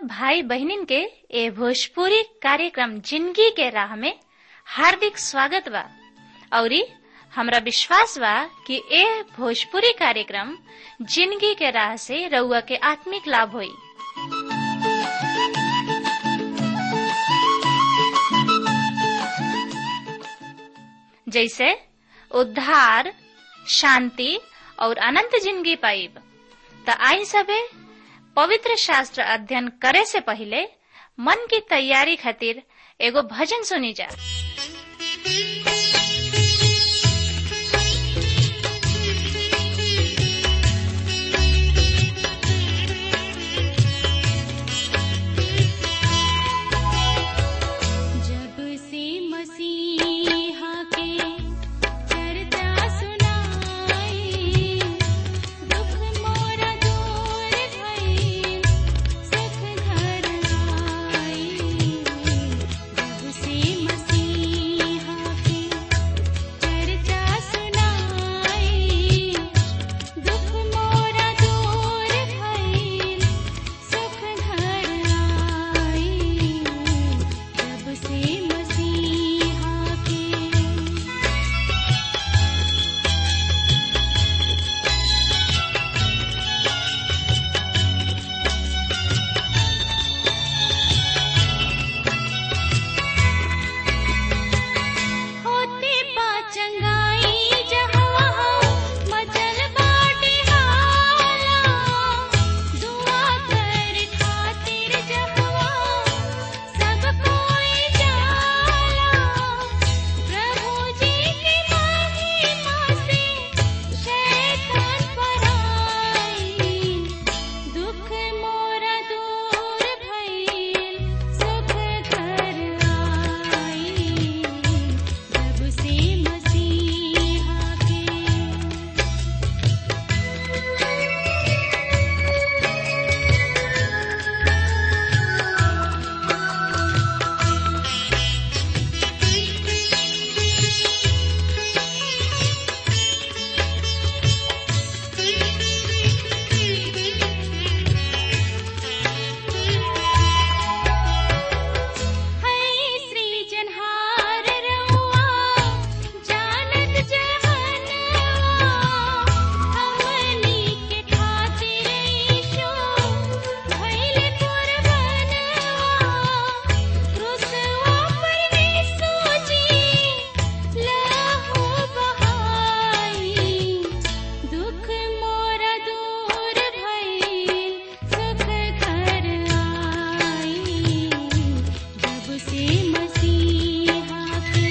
भाई बहनिन के ए भोजपुरी कार्यक्रम जिंदगी के राह में हार्दिक स्वागत बा औरी हमरा विश्वास बा कि ए भोजपुरी कार्यक्रम जिंदगी के राह से रउआ के आत्मिक लाभ होई जैसे उद्धार शांति और अनंत जिंदगी पाइब त आई सबे पवित्र शास्त्र अध्ययन करे से पहले मन की तैयारी खातिर एगो भजन सुनी जा जब से मसीहा के चर्चा सुनाई दुख मोरा दूर भई सुख घर आई जब से मसीहा के चर्चा सुनाई दुख मोरा दूर भई सुख घर आई जब से मसीहा के होते पाचंगाई जहाँ मचल बाटे हाला दुआ कर खातिर जहाँ सब कोई जाला प्रभु जी की महिमा से शैतान पराई दुख मोरा दूर भइल सुख घर आई जब से मसीहा के है श्री जनहार रउआ जानत जहनवा हमनी के खातिर ईशो भइल कुर्बानवा क्रूसवा पर यीशु जी लहू बहाई दुख मोरा दूर भइल सुख घर आई जब से मसीहा के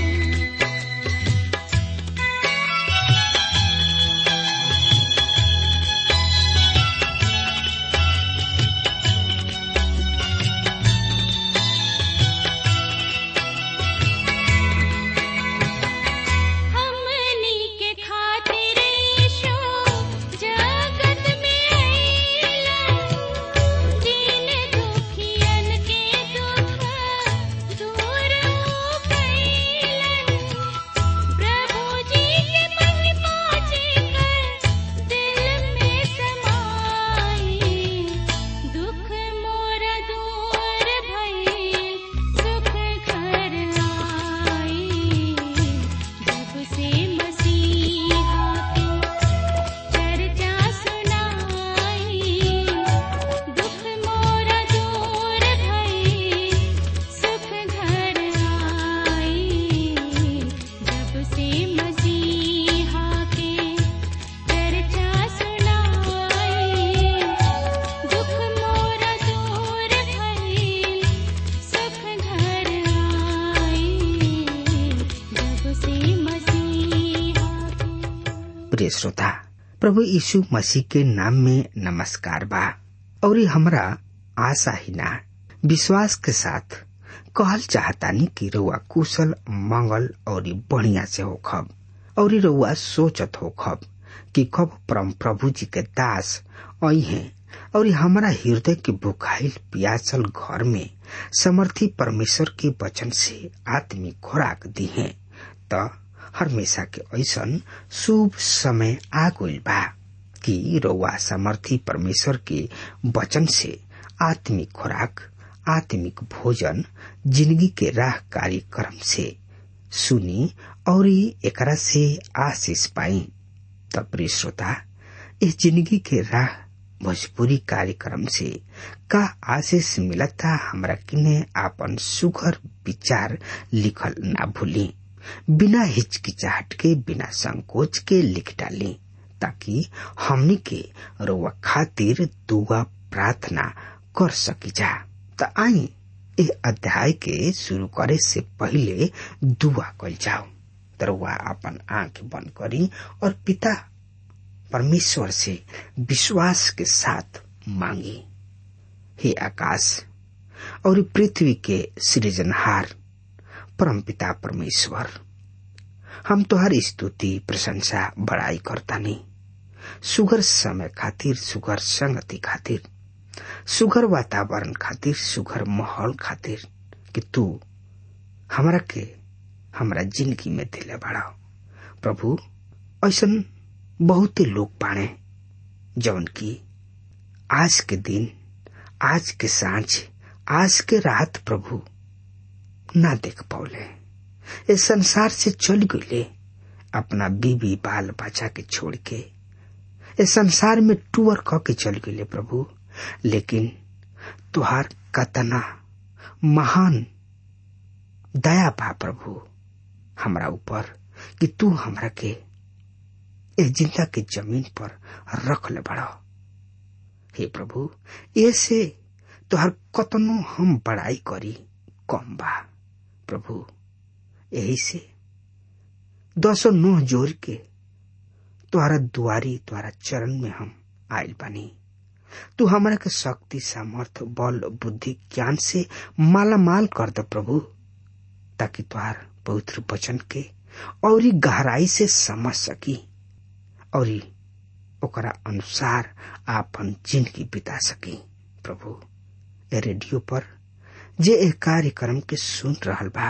हमनी के खातिर ईशो जगत में आइला दीन दुखियन के दुख दूर कैलन प्रभु जी के महिमा जेकर दिल में समाई दुख मोरा दूर भइल सुख घर आई जब से मसीहा के चर्चा सुनाई दुख मोरा दूर भइल सुख घर आई जब से मसीहा के चर्चा सुनाई दुख मोरा दूर भइल सुख घर आई जब से मसीहा के प्रिय श्रोता प्रभु यीशु मसीह के नाम में नमस्कार बा और ये हमरा आशा ही ना विश्वास के साथ कहल चाहतानी कि रउआ कुशल मंगल और बढ़िया से होखब और रउआ सोचत होखब कि कब परम प्रभु जी के दास आई हैं और हमारा हृदय के भुखाइल पियासल घर में समर्थी परमेश्वर के वचन से आत्मिक खुराक दी है त हमेशा के ऐसन शुभ समय आ गइल बा कि रउआ समर्थी परमेश्वर के वचन से आत्मिक खुराक आत्मिक भोजन जिंदगी के राह कार्यक्रम से सुनी और एकरा से आशीष पाई तब प्रिय श्रोता इस जिंदगी के राह भोजपुरी कार्यक्रम से का आशीष मिलता हमरा किने आपन सुघर विचार लिखल ना भूली बिना हिचकिचाहट के बिना संकोच के लिख डाली ताकि हमनी के रोवा खातिर दुआ प्रार्थना कर सकी जा त आई ए अध्याय के शुरू करे से पहले दुआ कल जाओ तरुआ अपन आंख बंद करी और पिता परमेश्वर से विश्वास के साथ मांगी हे आकाश और पृथ्वी के सृजनहार परम पिता परमेश्वर हम तुहारी स्तुति प्रशंसा बड़ाई करता नहीं सुगर समय खातिर सुगर संगति खातिर सुगर वातावरण खातिर सुगर माहौल खातिर कि तू हमरा के हमरा जिंदगी में दिले बढ़ाओ प्रभु ऐसा बहुते लोग बाणे जवन की आज के दिन आज के सांझ आज के रात प्रभु ना देख पौले इस संसार से चल गईले अपना बीबी बाल बच्चा के छोड़ के इस संसार में टूअर क के चल गईले प्रभु लेकिन तुहार कतना महान दया बा प्रभु हमरा ऊपर कि तू हमरा के इस जिंदा के जमीन पर रख ले बड़ा हे प्रभु ऐसे तोहर कतनो हम बड़ाई करी कम बा प्रभु यही से दसो नोह जोर के तुहरा दुआरी तुहरा चरण में हम आयल बानी तू हमरा के शक्ति सामर्थ बल बुद्धि ज्ञान से माला माल कर दे प्रभु ताकि तुहार पवित्र वचन के और गहराई से समझ सकी और ओकरा अनुसार आपन जिंदगी बिता सकी प्रभु ए रेडियो पर जे ए कार्यक्रम के सुन रहल बा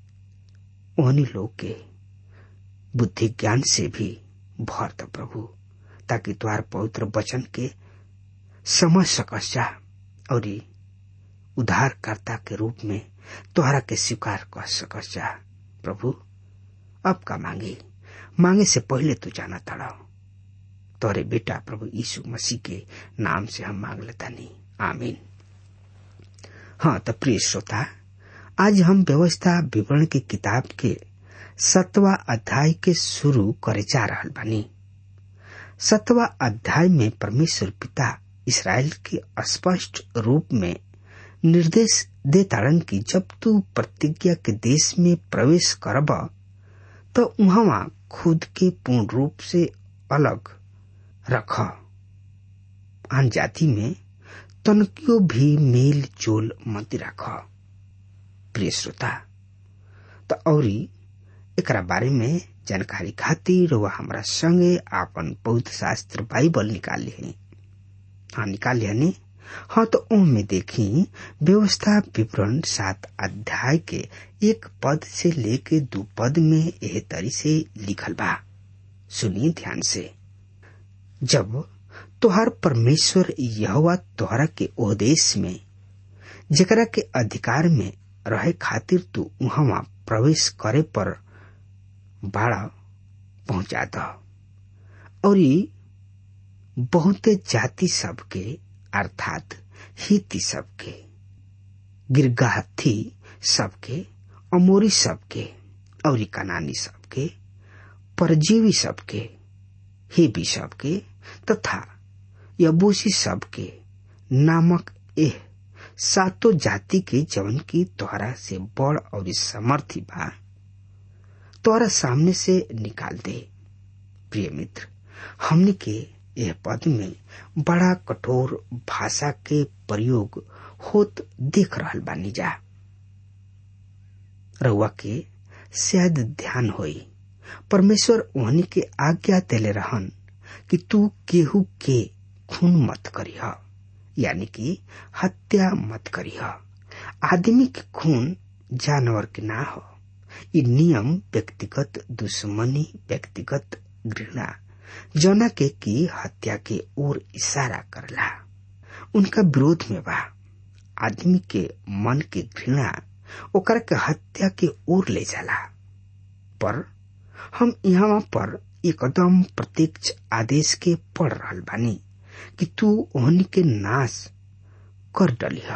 ओहनी लोग के बुद्धि ज्ञान से भी भर द प्रभु ताकि द्वार पवित्र वचन के समझ सकस जा और उद्धारकर्ता के रूप में तोहरा के स्वीकार कर सकस जा प्रभु अब का मांगे मांगे से पहले तू जाना तड़ा तोरे बेटा प्रभु यीशु मसीह के नाम से हम मांग लेता नहीं आमीन हाँ तो प्रिय श्रोता आज हम व्यवस्था विवरण की किताब के सतवा अध्याय के शुरू करे जा रहा बानी सतवा अध्याय में परमेश्वर पिता इसराइल के स्पष्ट रूप में निर्देश दे ताड़न की जब तू प्रतिज्ञा के देश में प्रवेश करब तो वहां खुद के पूर्ण रूप से अलग रख आन जाति में तनकियो भी मेल जोल मत रख प्रिय श्रोता तो औरी एकरा बारे में जानकारी खातिर वह हमारा संगे आपन पवित्र शास्त्र बाइबल निकाल लिए हाँ निकाल लिया हाँ तो ओम में देखी व्यवस्था विवरण सात अध्याय के एक पद से लेके दो पद में यह तरी से लिखल बा सुनिए ध्यान से जब तोहर परमेश्वर यहवा तोहरा के ओदेश में जकरा के अधिकार में रहे खातिर तू वहां प्रवेश करे पर बाड़ा पहुंचा द और बहुते जाति सबके अर्थात हिती सबके गिरगाथी सबके अमोरी सबके और कनानी सबके परजीवी सबके हेबी सबके तथा यबूसी सबके नामक एह सातो जाति के जवन की तोहरा से बड़ और समर्थी बा तोहरा सामने से निकाल दे प्रिय मित्र हमने के यह पद में बड़ा कठोर भाषा के प्रयोग होत देख रहल बानी जा रउआ के शायद ध्यान होई परमेश्वर ओहनी के आज्ञा देले रहन कि तू केहू के खून मत करीह यानी कि हत्या मत करीह आदमी के खून जानवर के ना हो ये नियम व्यक्तिगत दुश्मनी व्यक्तिगत घृणा जना के की हत्या के ओर इशारा करला उनका विरोध में बा आदमी के मन के घृणा ओकर के हत्या के ओर ले जाला पर हम यहाँ पर एकदम प्रत्यक्ष आदेश के पढ़ रहल बानी कि तू ओहनी के नाश कर डलिह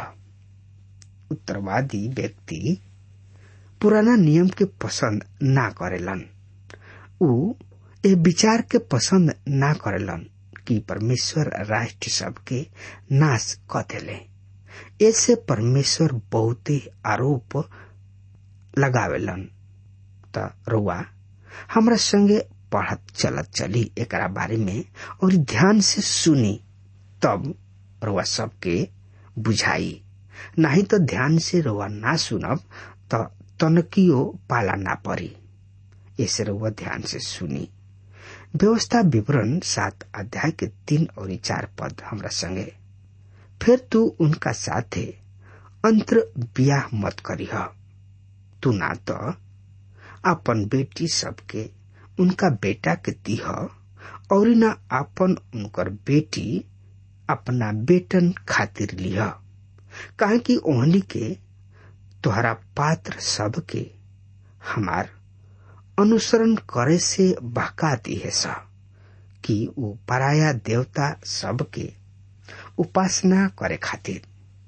उत्तरवादी व्यक्ति पुराना नियम के पसंद ना करेलन ऊ ए विचार के पसंद ना करेलन कि परमेश्वर राष्ट्र सबके नाश क देले ऐसे परमेश्वर बहुते आरोप लगावेलन त रुआ हमरा संगे पढ़त चलत चली एकरा बारे में और ध्यान से सुनी तब रुआ सबके बुझाई नहीं तो ध्यान से रुआ ना सुनब त तनकियो पाला ना परी ऐसे रुआ ध्यान से सुनी व्यवस्था विवरण सात अध्याय के तीन और चार पद हमरा संगे फिर तू उनका साथे अंतर बियाह मत करीह तू ना तो अपन बेटी सबके उनका बेटा के दीह और न अपन उनकर बेटी अपना बेटन खातिर लिह काहे कि ओहनी के तोहरा पात्र सब के हमार अनुसरण करे से बहका दी है सा कि वो पराया देवता सब के उपासना करे खातिर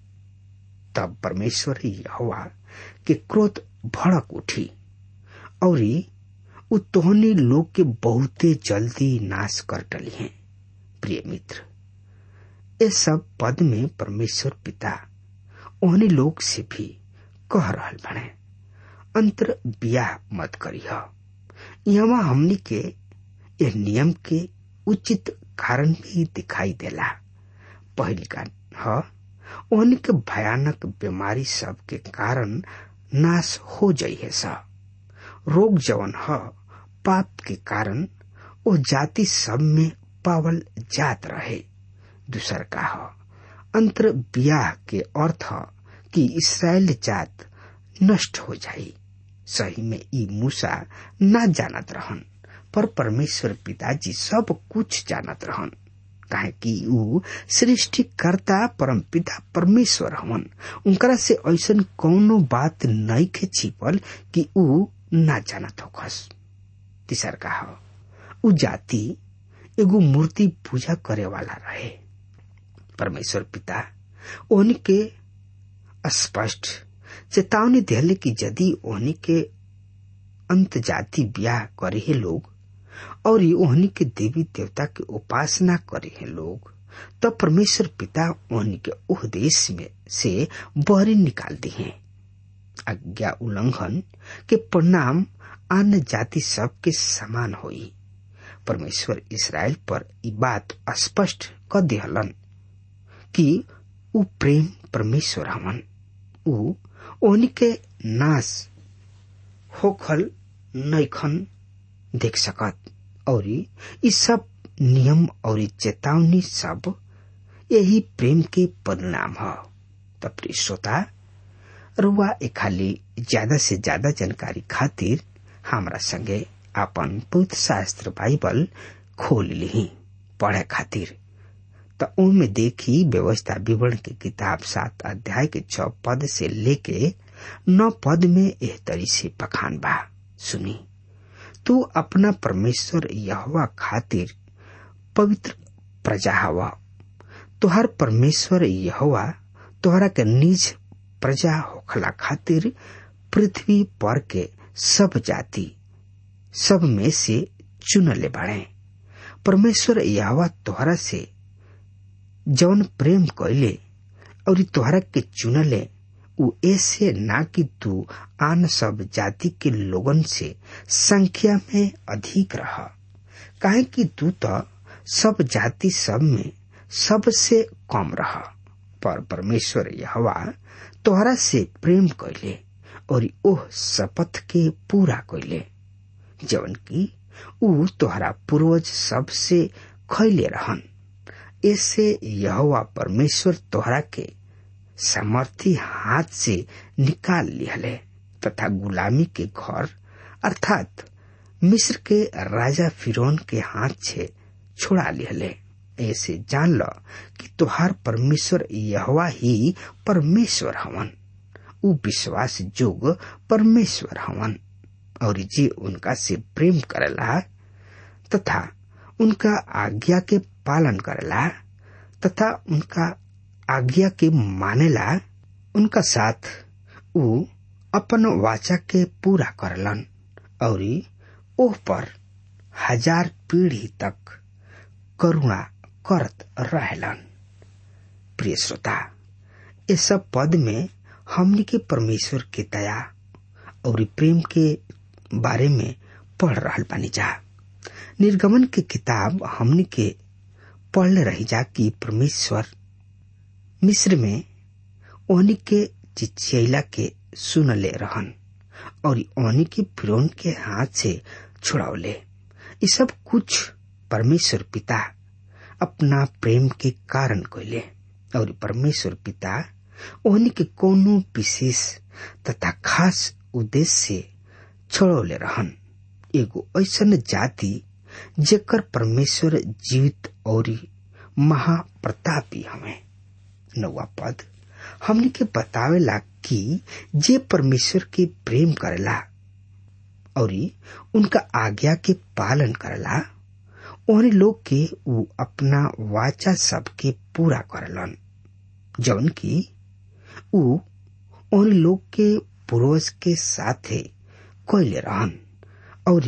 तब परमेश्वर हवा के क्रोध भड़क उठी और उ तोहनी लोग के बहुते जल्दी नाश कर डली हैं प्रिय मित्र ये सब पद में परमेश्वर पिता ओहनी लोग से भी कह रहल बने अंतर बियाह मत करीह यहाँ हमनी के यह नियम के उचित कारण भी दिखाई देला पहली का ह ओहनी के भयानक बीमारी सब के कारण नाश हो जाइ है सा रोग जवन ह पाप के कारण ओ जाति सब में पावल जात रहे दूसर का ह अंतर बियाह के अर्थ ह कि इसराइल जात नष्ट हो जाई सही में ई मूसा ना जानत रहन पर परमेश्वर पिताजी सब कुछ जानत रहन काहे कि ऊ सृष्टिकर्ता परम पिता परमेश्वर हवन उनकरा से ऐसन कौनो बात नहीं के छिपल कि ऊ ना जानत होखस तीसर का ह ऊ जाति एगो मूर्ति पूजा करे वाला रहे परमेश्वर पिता ओहनी के स्पष्ट चेतावनी दिले कि यदि ओहनी के अंत जाति ब्याह करे है लोग और ओहनी के देवी देवता के उपासना करे हैं लोग तब परमेश्वर पिता ओहनी के उह देश में से बहरी निकाल दी हैं आज्ञा उल्लंघन के परिणाम अन्य जाति सब के समान होई परमेश्वर इसराइल पर ई बात स्पष्ट क दिहलन कि ऊ प्रेम परमेश्वर हमन ऊ ओहनी के नाश होखल नैखन देख सकत और ई सब नियम और चेतावनी सब यही प्रेम के परिणाम ह त प्रिय श्रोता रुआ खाली ज्यादा से ज्यादा जानकारी खातिर हमरा संगे अपन पवित्र शास्त्र बाइबल खोल ली पढ़े खातिर त ओमे देखी व्यवस्था विवरण के किताब सात अध्याय के छ पद से लेके नौ पद में एह तरी से पखान बा सुनी तू अपना परमेश्वर यहवा खातिर पवित्र प्रजा हवा तुहार परमेश्वर यहवा तोहरा के निज प्रजा होखला खातिर पृथ्वी पर के सब जाति सब में से चुनले बढ़े परमेश्वर यहवा तोहरा से जौन प्रेम कैले और तोहरा के चुनले उ ऐसे ना कि तू आन सब जाति के लोगन से संख्या में अधिक रह काहे कि तू तो सब जाति सब में सबसे कम रह पर परमेश्वर यहवा तोहरा से प्रेम कैले और ओह शपथ के पूरा कैले जवन की ऊ तोहरा पूर्वज सबसे खैले रहन ऐसे यहोवा परमेश्वर तोहरा के सामर्थी हाथ से निकाल लिहले तथा गुलामी के घर अर्थात मिस्र के राजा फिरौन के हाथ से छुड़ा लिहले ऐसे जान ल कि तुहार परमेश्वर यहवा ही परमेश्वर हवन उ विश्वास जोग परमेश्वर हवन और जे उनका से प्रेम करेला तथा उनका आज्ञा के पालन करेला तथा उनका आज्ञा के मानेला उनका साथ उ अपन वाचा के पूरा करलन और ओह पर हजार पीढ़ी तक करुणा करत रहलन प्रिय श्रोता ये सब पद में हमनी के परमेश्वर के दया और प्रेम के बारे में पढ़ रहा बानी जा निर्गमन के किताब हमनी के पढ़ले रही जा कि परमेश्वर मिस्र में ओनी के चिचियला के सुन ले रहन और ओनी के फिरौन के हाथ से छुड़ावले ये सब कुछ परमेश्वर पिता अपना प्रेम के कारण कैले और परमेश्वर पिता ओहनी के कोनो विशेष तथा खास उद्देश्य से छोड़ौले रहन एगो ऐसन जाति जेकर परमेश्वर जीवित और महाप्रतापी हमें नौवा पद हमने के बतावेला कि जे परमेश्वर के प्रेम करेला और उनका आज्ञा के पालन करेला ओहने लोग के उ अपना वाचा सबके पूरा करलन जौन की उ ओहने लोग के पूर्वज के साथे कैले रहन और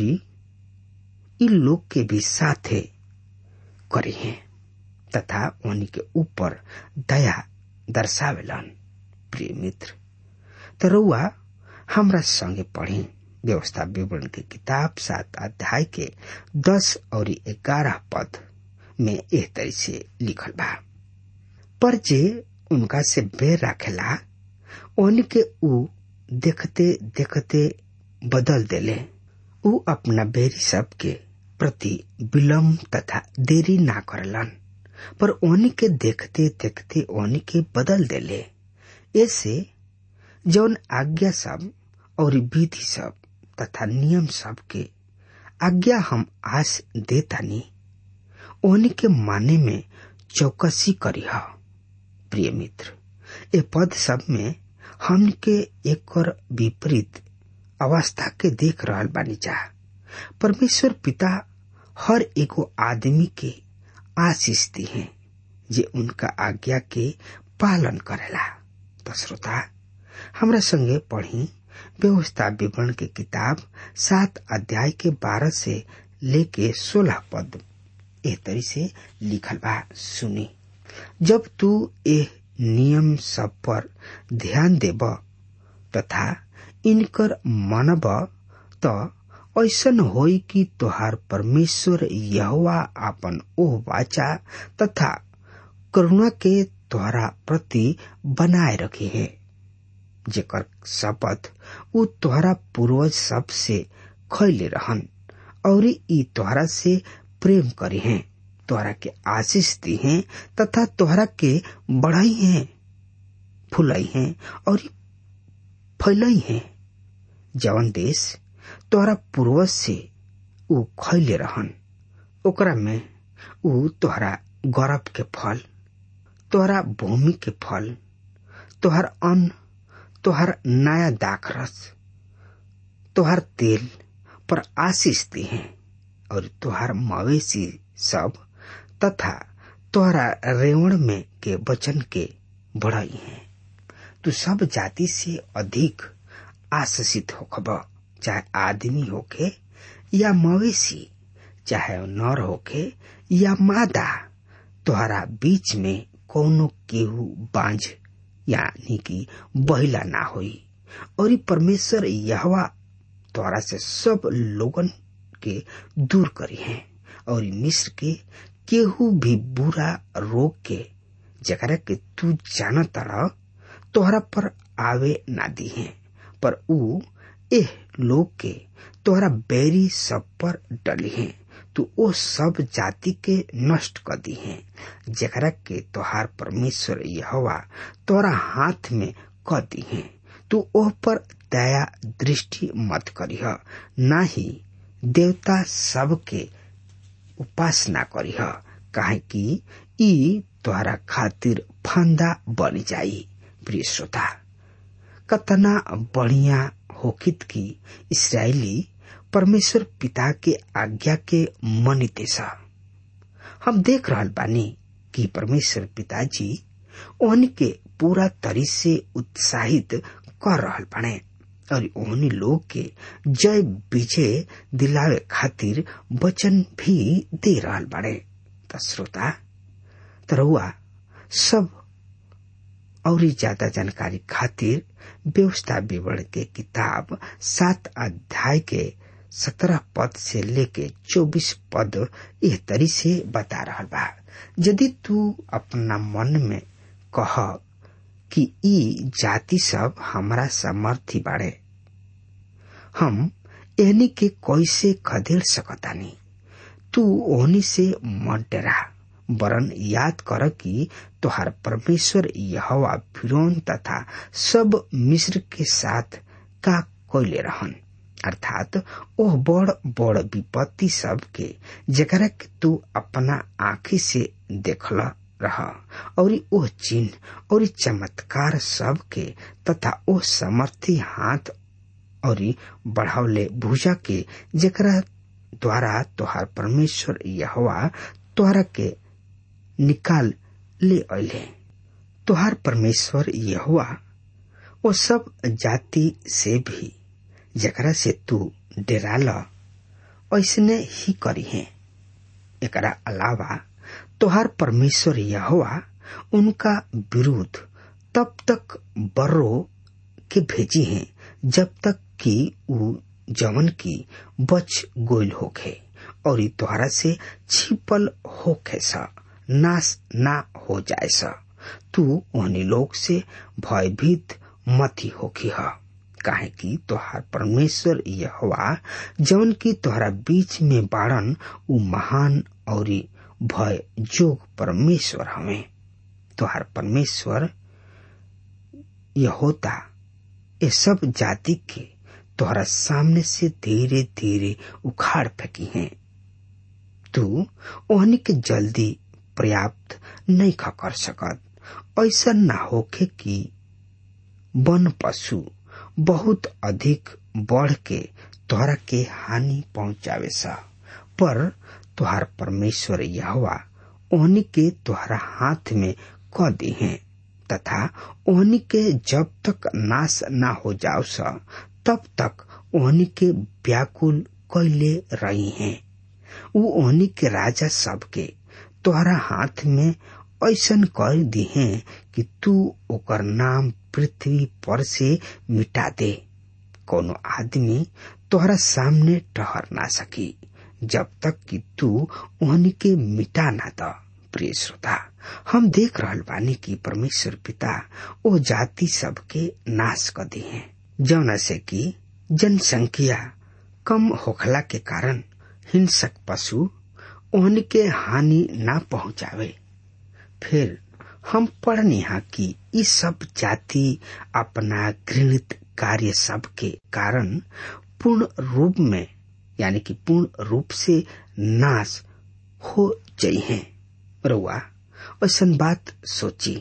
इ लोग के भी साथे करे हैं तथा उन्हीं के ऊपर दया दर्शावेलन प्रिय मित्र तो रउआ हमरा संगे पढ़ी व्यवस्था विवरण के किताब सात अध्याय के दस और ग्यारह पद में एह तरह से लिखल बा पर जे उनका से बेर राखेला ओन के ऊ देखते देखते बदल देले ऊ अपना बेरी सब के प्रति विलम्ब तथा देरी ना करलन पर ओनी के देखते देखते ओनी के बदल देले ऐसे जौन आज्ञा सब और विधि सब तथा नियम सब के आज्ञा हम आज देतानी ओनी के माने में चौकसी करी हा प्रिय मित्र ए पद सब में हम के एक और विपरीत अवस्था के देख रहल बानी जा परमेश्वर पिता हर एगो आदमी के आशीष दी है जे उनका आज्ञा के पालन करेला तो श्रोता हमरा संगे पढ़ी व्यवस्था विवरण के किताब सात अध्याय के बारह से लेके सोलह पद एह तरी से लिखल बा सुनी जब तू एह नियम सब पर ध्यान देब तथा इनकर मानब त ऐसन होई कि तोहार परमेश्वर यहोवा आपन ओह वाचा तथा करुणा के तोहरा प्रति बनाए रखे है जेकर शपथ उ तोहरा पूर्वज सब से खैले रहन और ई तोहरा से प्रेम करे हैं तोहरा के आशीष दी हैं तथा तोहरा के बढ़ाई हैं फुलाई हैं और फैलाई हैं जवन देश तोहरा पूर्वज से उ खैले रहन ओकरा में उ तोहरा गौरव के फल तोहरा भूमि के फल तोहर अन्न तोहर नया दाखरस तोहर तेल पर आशीष दी हैं और तोहर मवेशी सब तथा तोहरा रेवण में के वचन के बढ़ाई हैं तू सब जाति से अधिक आशीषित होखब चाहे आदमी होके या मवेशी चाहे नर होके या मादा तोहरा बीच में कोनो केहू बांझ यानी कि बहिला ना होई और परमेश्वर यहवा तोहरा से सब लोगन के दूर करी है और मिस्र के केहू भी बुरा रोग के जकरा के तू जान तड़ा तोहरा पर आवे ना दी है पर ऊ एह लोग के तोहरा बैरी सब पर डली है तू ओ सब जाति के नष्ट कर दी है जकरा के तोहार परमेश्वर यहवा तोरा हाथ में क दी है तू ओह पर दया दृष्टि मत करीह ना ही देवता सब के उपासना करीह काहे कि ई तोहरा खातिर फंदा बन जाई प्रिय श्रोता कतना बढ़िया होकित की इसराइली परमेश्वर पिता के आज्ञा के मनिते सा हम देख रहल बानी कि परमेश्वर पिताजी ओहनी के पूरा तरी से उत्साहित कर रहल बाने और ओहनी लोग के जय विजय दिलावे खातिर वचन भी दे रहल बाड़े त श्रोता तरुआ सब और ज्यादा जानकारी खातिर व्यवस्था विवरण के किताब सात अध्याय के सत्रह पद से लेके चौबीस पद यह तरी से बता रहा बा यदि तू अपना मन में कह कि ई जाति सब हमारा समर्थी बाड़े हम एहनी के कैसे खदेड़ सकतानी तू ओहनी से मत डरा वरन याद कर कि तोहार परमेश्वर यहवा फिरौन तथा सब मिस्र के साथ का कोयले रहन अर्थात ओह बड़ बड़ विपत्ति सब के जकरा के तू अपना आँखी से देखल रह और ओह चिन्ह और चमत्कार सब के तथा ओह समर्थी हाथ और बढ़ावले भुजा के जकरा द्वारा तोहार परमेश्वर यहवा तोहरा के निकाल ले अले तोहार परमेश्वर यहवा वो सब जाति से भी जकरा से तू डेराल ऐसने ही करी है एकरा अलावा तोहार परमेश्वर यहवा उनका विरुद्ध तब तक बर्रो के भेजी हैं जब तक कि ऊ जवन की बच गोयल होखे और ई तोहरा से छिपल होखे सा नाश ना हो जाए सा तू ओहनी लोग से भयभीत मती होखी ह काहे कि तोहार परमेश्वर यहवा जवन की तोहरा बीच में बाड़न उ महान और भय जोग परमेश्वर हमें तोहार परमेश्वर यह होता ये सब जाति के तोहरा सामने से धीरे धीरे उखाड़ फेंकी हैं तू ओहनी के जल्दी पर्याप्त नहीं खा कर सकत ऐसा ना होखे कि वन पशु बहुत अधिक बढ़ के तोहरा के हानि पहुंचावे सा पर तुहार परमेश्वर यहवा ओहनी के तुहरा हाथ में क दी हैं तथा ओहनी के जब तक नाश ना हो जाओ सा तब तक ओहनी के व्याकुल कैले रही हैं उ ओहनी के राजा सबके तोहरा हाथ में ऐसन कर दी हैं कि तू ओकर नाम पृथ्वी पर से मिटा दे कोनो आदमी तोहरा सामने ठहर ना सकी जब तक कि तू ओहनी के मिटा ना द प्रिय श्रोता हम देख रहल बानी कि परमेश्वर पिता ओ जाति सबके नाश कर दी हैं जौना से कि जनसंख्या कम होखला के कारण हिंसक पशु ओहन के हानि ना पहुंचावे फिर हम पढ़निहा कि ई सब जाति अपना घृणित कार्य सब के कारण पूर्ण रूप में यानी कि पूर्ण रूप से नाश हो जाइ हैं रउआ ऐसन बात सोची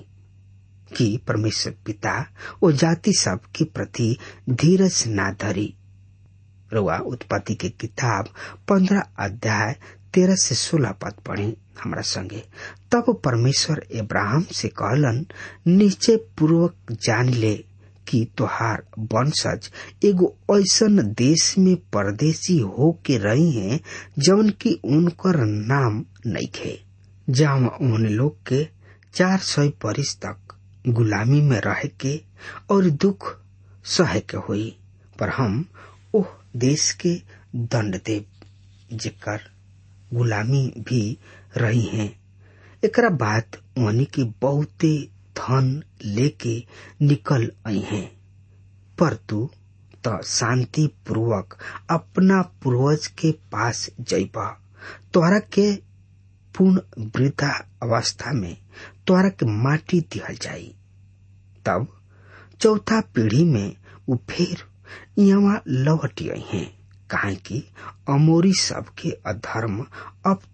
कि परमेश्वर पिता वो जाति सब के प्रति धीरज ना धरी रुआ उत्पत्ति के किताब पंद्रह अध्याय तेरह से सोलह पद पढ़ी हमारा संगे तब परमेश्वर इब्राहिम से कहलन निश्चय पूर्वक जान ले कि तोहार वंशज एगो ऐसन देश में परदेसी हो के रही हैं जौन की उनकर नाम नइखे जहाँ उन लोग के चार सौ बरिस तक गुलामी में रह के और दुख सह के हुई पर हम ओह देश के दंड देव जेकर गुलामी भी रही हैं एकरा बाद उन्हीं के बहुते धन लेके निकल आई हैं पर तू तो शांति पूर्वक अपना पूर्वज के पास जइबा तोहरा के पूर्ण वृद्धा अवस्था में तोहरा के माटी दिहल जाई तब चौथा पीढ़ी में वो फिर यहाँ लौट आई हैं काहे कि अमोरी सब के अधर्म अब तक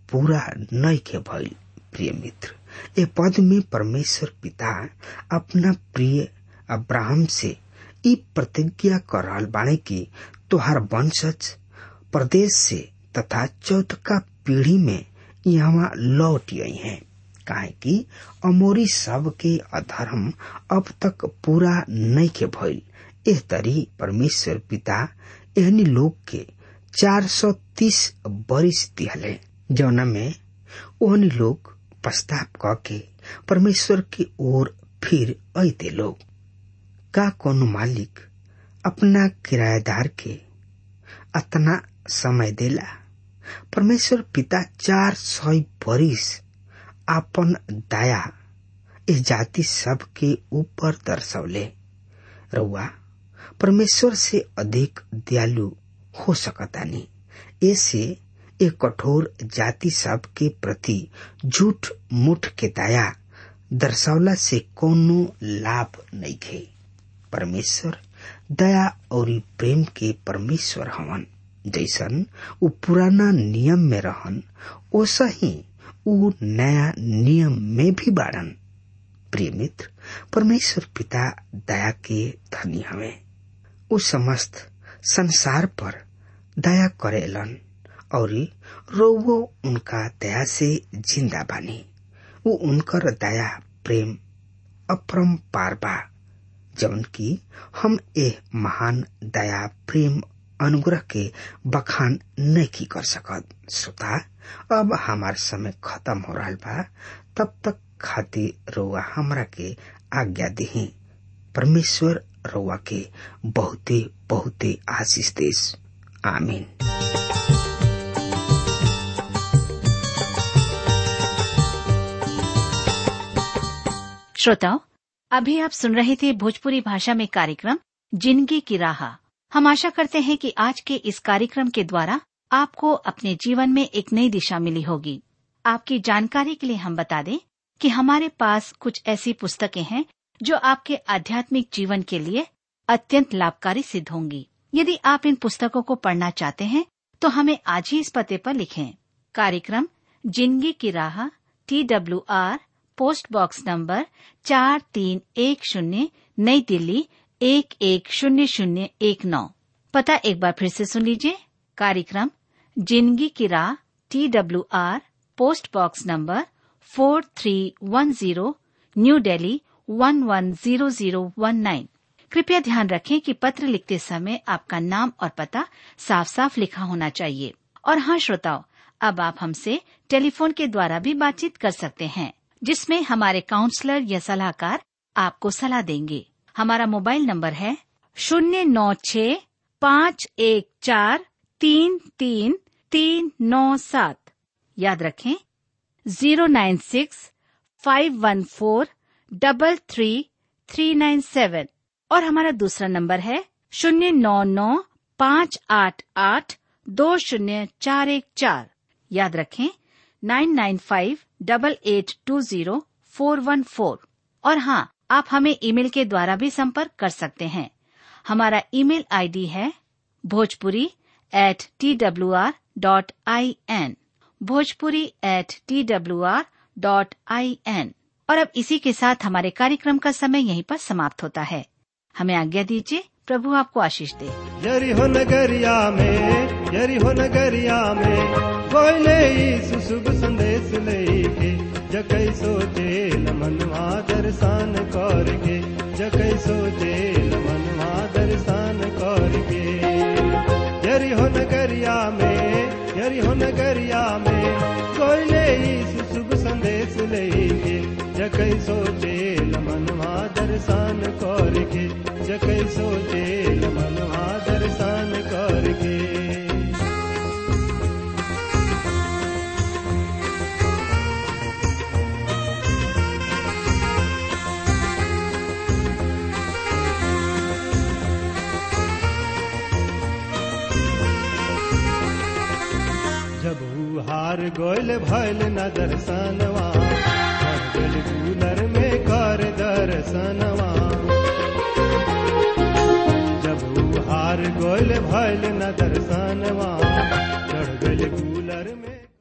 पूरा नहीं के भइल प्रिय मित्र ए पद में परमेश्वर पिता अपना प्रिय अब्राहम से ई प्रतिज्ञा कर रहल बाणे की तोहार वंशज प्रदेश से तथा चौथका पीढ़ी में यहाँ लौट आई हैं काहे कि अमोरी सब के अधर्म अब तक पूरा नहीं के भइल एह तरी परमेश्वर पिता एहनी लोग के 430 बरिस दिहले जौना में ओहनी लोग पश्चाताप क के परमेश्वर की ओर फिर अते लोग का कोनो मालिक अपना किराएदार के अतना समय देला परमेश्वर पिता चार सौ बरिस आपन दया इस जाति सब के ऊपर दर्शौले रउआ परमेश्वर से अधिक दयालु हो सकतानी ऐसे एक कठोर जाति सब के प्रति झूठ मुठ के दया दर्शौला से कोनो लाभ नहीं थे परमेश्वर दया और प्रेम के परमेश्वर हवन जैसन उ पुराना नियम में रहन ओसा ही उ नया नियम में भी बाड़न प्रिय मित्र परमेश्वर पिता दया के धनी हवे उ समस्त संसार पर दया करेलन और रोवो उनका दया से जिंदा बानी उ उनकर दया प्रेम अपरम पार बा जवन की हम ए महान दया प्रेम अनुग्रह के बखान नहीं कर सकत श्रोता अब हमार समय खत्म हो रहा बा तब तक खातिर रउआ हमरा के आज्ञा दही परमेश्वर रउआ के बहुते बहुते आशीष देश आमीन श्रोताओं अभी आप सुन रहे थे भोजपुरी भाषा में कार्यक्रम जिंदगी की राह हम आशा करते हैं कि आज के इस कार्यक्रम के द्वारा आपको अपने जीवन में एक नई दिशा मिली होगी आपकी जानकारी के लिए हम बता दें कि हमारे पास कुछ ऐसी पुस्तकें हैं जो आपके आध्यात्मिक जीवन के लिए अत्यंत लाभकारी सिद्ध होंगी यदि आप इन पुस्तकों को पढ़ना चाहते हैं तो हमें आज ही इस पते पर लिखें कार्यक्रम जिंदगी की राह T W R post box number चार तीन एक शून्य नई दिल्ली एक एक शून्य शून्य एक नौ पता एक बार फिर से सुन लीजिए कार्यक्रम जिंदगी की राह T W R post box number four three one zero New Delhi one one zero zero one nine कृपया ध्यान रखें कि पत्र लिखते समय आपका नाम और पता साफ साफ लिखा होना चाहिए और हाँ श्रोताओं अब आप हमसे टेलीफोन के द्वारा भी बातचीत कर सकते हैं जिसमें हमारे काउंसलर या सलाहकार आपको सलाह देंगे हमारा मोबाइल नंबर है शून्य नौ छ पाँच एक चार तीन तीन तीन नौ सात याद रखें zero nine six five one four double three three nine seven और हमारा दूसरा नंबर है शून्य नौ नौ पाँच आठ आठ दो शून्य चार एक चार याद रखें nine nine five double eight two zero four one four और हाँ आप हमें ईमेल के द्वारा भी संपर्क कर सकते हैं हमारा ईमेल आईडी है Bhojpuri at T W R dot I N Bhojpuri at T W R dot I N और अब इसी के साथ हमारे कार्यक्रम का समय यहीं पर समाप्त होता है हमें आज्ञा दीजिए प्रभु आपको आशीष दे यरिहो नगरिया में यरिहो नगरिया में कोयले सुशुभ संदेश लेके जकै सोचे मनवा दर्शन करके जकै सोचे मनवा दर्शन करके यरिहो नगरिया में यरिहो नगरिया में कोयले सुशुभ संदेश लेके जकै सोचे मनवा दर्शन करके जकै सोचे मनवा दर्शन करके जब ऊ हार गोयल भैल न दर्शनवा गल कूलर में कर दर्शनवा जब ऊ हार गोयल भैल न दर्शनवा चढ़ गल कूलर में